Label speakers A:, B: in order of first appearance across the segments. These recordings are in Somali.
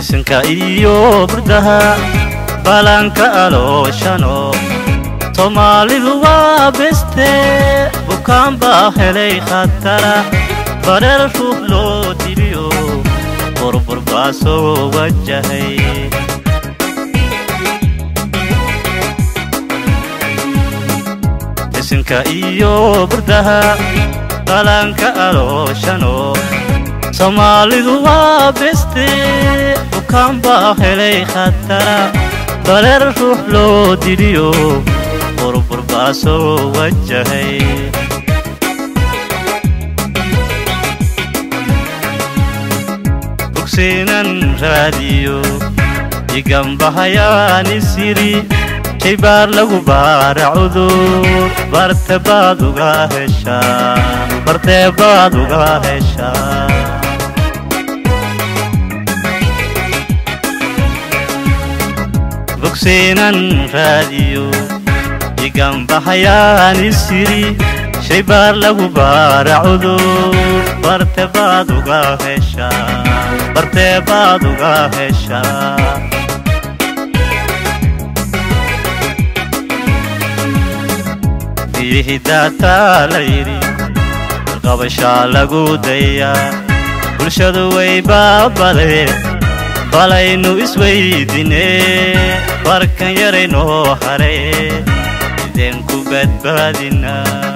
A: bisinka iyo burdaha balanka alooshano soomaalidu waa beste bukaan baa helay khatara bareer ruux loo diliyo burbur baa soo wajahay bisinka iyo burdaha balanka alooshano soomaalidu waa beste bukaan baa helay khatara bareer ruux loo diliyo burbur baa soo wajahay bugsiinan raadiyo iganbahayaani siri shaybaar lagu baara cudur barte baad uga heshaa bartee baad uga heshaa bugsiinan raadiyo iganbahayaani siri shaybaar lagu baara cudur barte baad uga heshaa bartee baad uga heshaa biyihii daataa la yidhi qabashaa lagu dayaa bulshadu way baabadeen balaynu isweydine barkan yaraynoo hare ideen ku badbaadina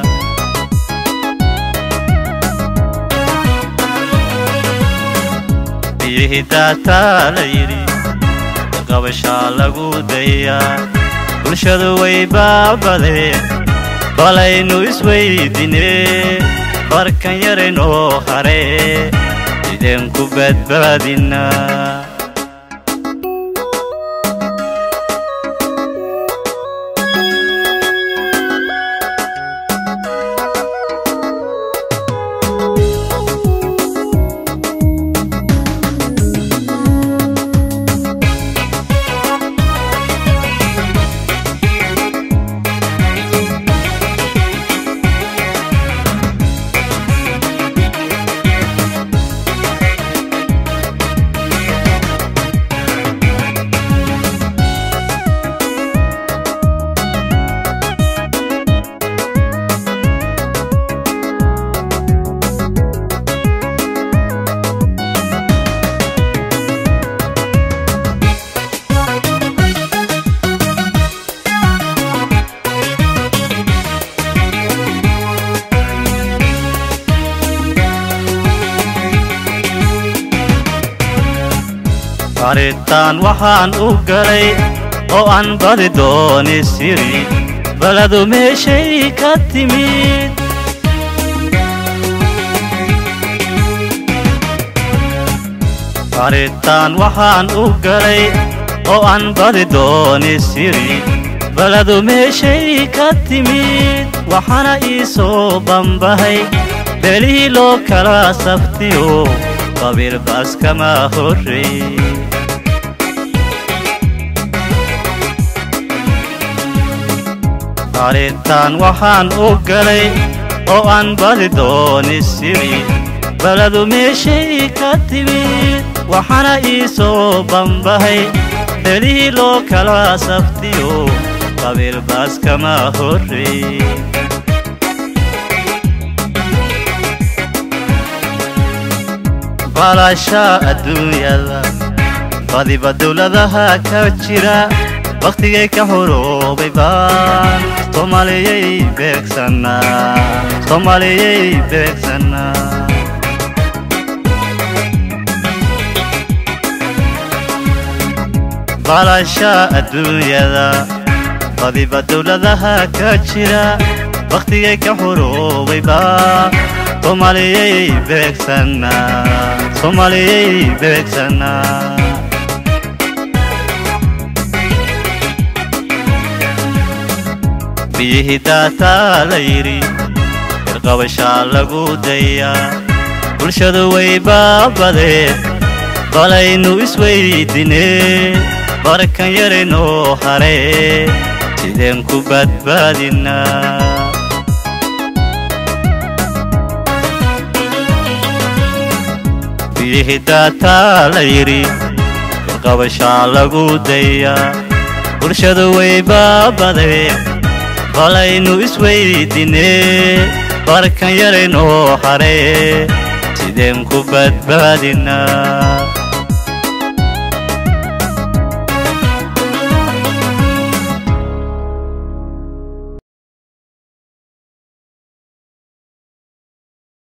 A: biyihii daataa la yidhi qabashaa lagu dayaa bulshadu way baabadeen balaynu isweydine barkan yaraynoo hare ideen ku badbaadina baritaan waxaan u galay oo aan badi dooni siri baladu meeshay ka timid baritaan waxaan u galay oo aan badi dooni siri baladu meeshay ka timid waxaana ii soo bambahay beelihii loo kala saftiyo qabiil baas kama horrey baritaan waxaan u galay oo aan badi dooni siri baladu meeshay ka timid waxaana ii soo bambahay belihii loo kala saftiyo qabiil baas kama horrey balasha adduunyada badiba dowladaha ka jira wakhtigay ka horoobay baan soomaaliyay beegsanaa soomaaliyay beegsanaa balasha adduunyada badiba dowladaha ka jira wakhtigay ka horoobay baan soomaaliyay beegsanaa soomaaliyay beegsanaa biyihii daataa la yidhi irqabashaa lagu dayaa bulshadu way baabadeen balaynu isweydine barkan yaraynoo hare sideen ku badbaadinaa biyihii daataa la yidhi isqabashaa lagu dayaa bulshadu way baabaday balaynu isweydiinee barkan yaraynoo haree sideen ku badbaadinaa